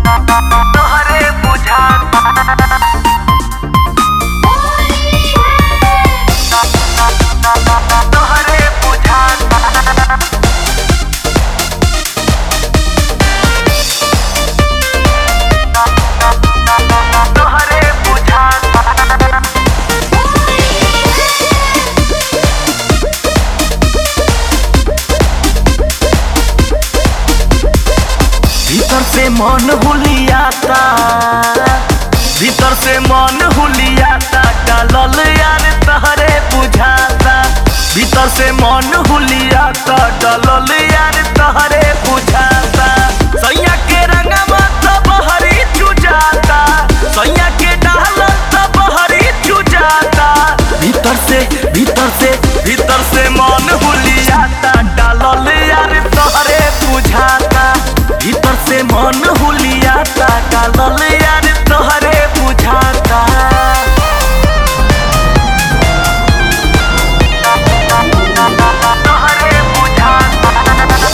तोहरे बुझाता तोहरे बुझाता तोहरे बुझाता भीतर से मन हुलियाता भीतर से मन हुलियाता डालल यार तहरे बुझाता भीतर से मन हुलियाता डालल यार तहरे बुझाता सैया के रंगवा सब हरी चुजाता सैया के डालल सब हरी चुजाता भीतर से भीतर से भीतर से मन हुलियाता डालल यार तहरे बुझाता भीतर से मन हुलियाता डालल यार तोहरे बुझाता तोहरे बुझाता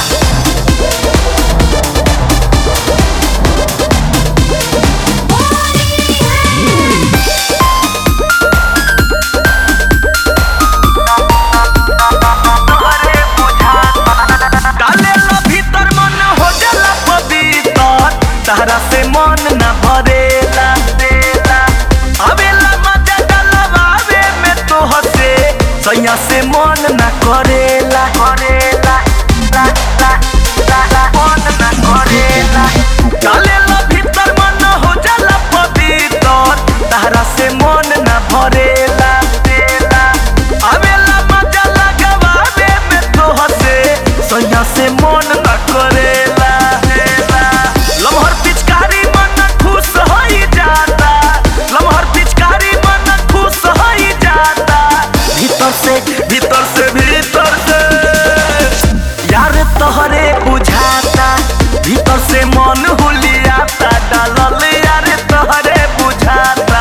तोहरे बुझाता डाले लो भीतर मन हो जाला पवित्र तारा से मन न भरेला देला आवेला मजा डलवावे में तो हसे सैया से मन न करेला करेला ला ला ला ला मन न करेला डाले लो भीतर मन हो जाला पवित्र तारा से मन न भरेला देला आवेला मजा लगवावे में तो हसे सैया से मन न करेला लमहर पिचकारी मन खुश होई जाता लमहर पिचकारी मन खुश होई जाता भीतर से भीतर से भीतर से यार तोहरे बुझाता भीतर से मन हुलियाता डालल यार तोहरे बुझाता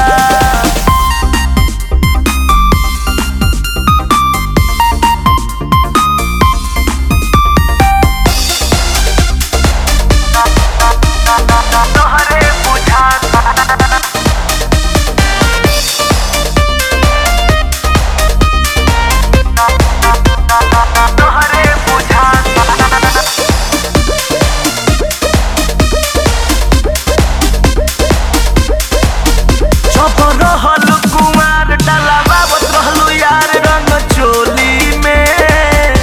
तोहरे बुझाता तोहरे बुझाता जब रहल कुमार डलावावत रहलू यार रंग चोली में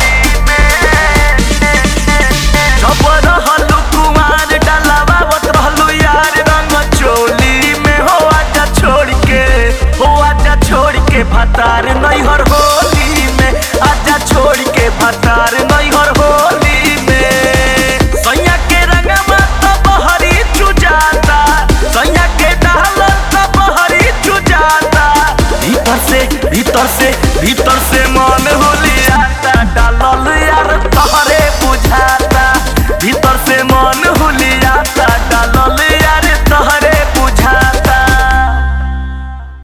जब रहल कुमार डलावावत रहलू यार रंग चोली में हो आजा छोड़ के हो आजा छोड़ के भतार नैहर होली में आजा छोड़ के भतार नैहर होली में सैया के रंगवा सब हरी चुजाता सैया के डालल सब हरी चुजाता भीतर से भीतर से भीतर से मन होली